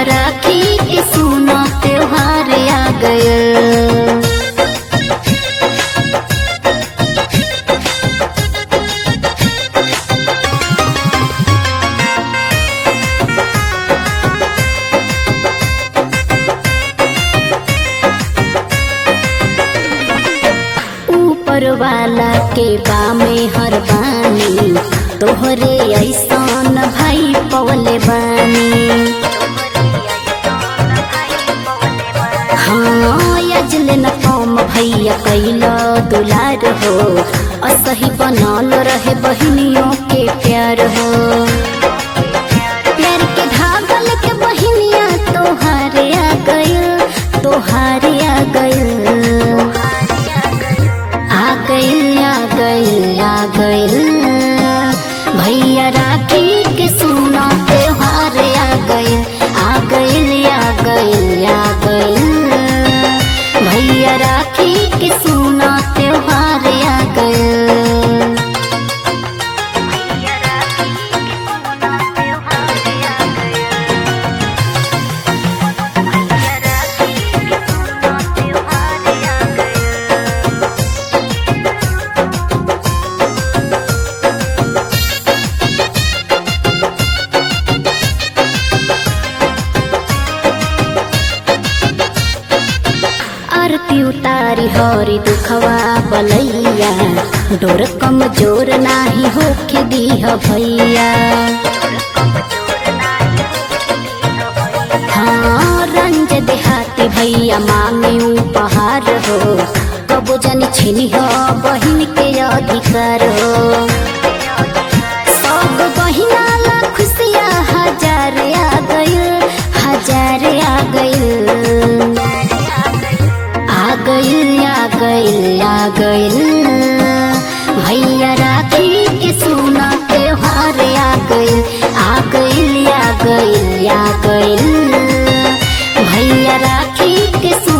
राखी के सुनो त्योहार आ गए ऊपर वाला के बामे हर बानी तोहरे ऐसन भाई पवले बानी हाँ यजले न कम भैया कैल दुलार हो असही बनल रहे बहनियों के प्यार हो प्यार के धागल के बहनिया तोहारे आ गइल तोहारे आ गइल आ गइल आ गइल आ गइल भैया राखी के सुना त्योहार आ गइल आ गइल आ गइल आ गइल भैया राखी के सुना त्योहार आ गइल आरती उतारी हरी दुखवा बलैया डोर कमजोर नाही होके दीह भैया हाँ रंज देहाती भैया मांगे उपहार हो कबो जन छिनी हो बहिन के अधिकार हो सब बहिना ला खुशिया हजार आ गइल हजार आ गइल आ गइल आ गइल आ गइल भैया राखी के सुना त्योहार आ गइल आ गइल आ गइल आ गइल भैया राखी के सुना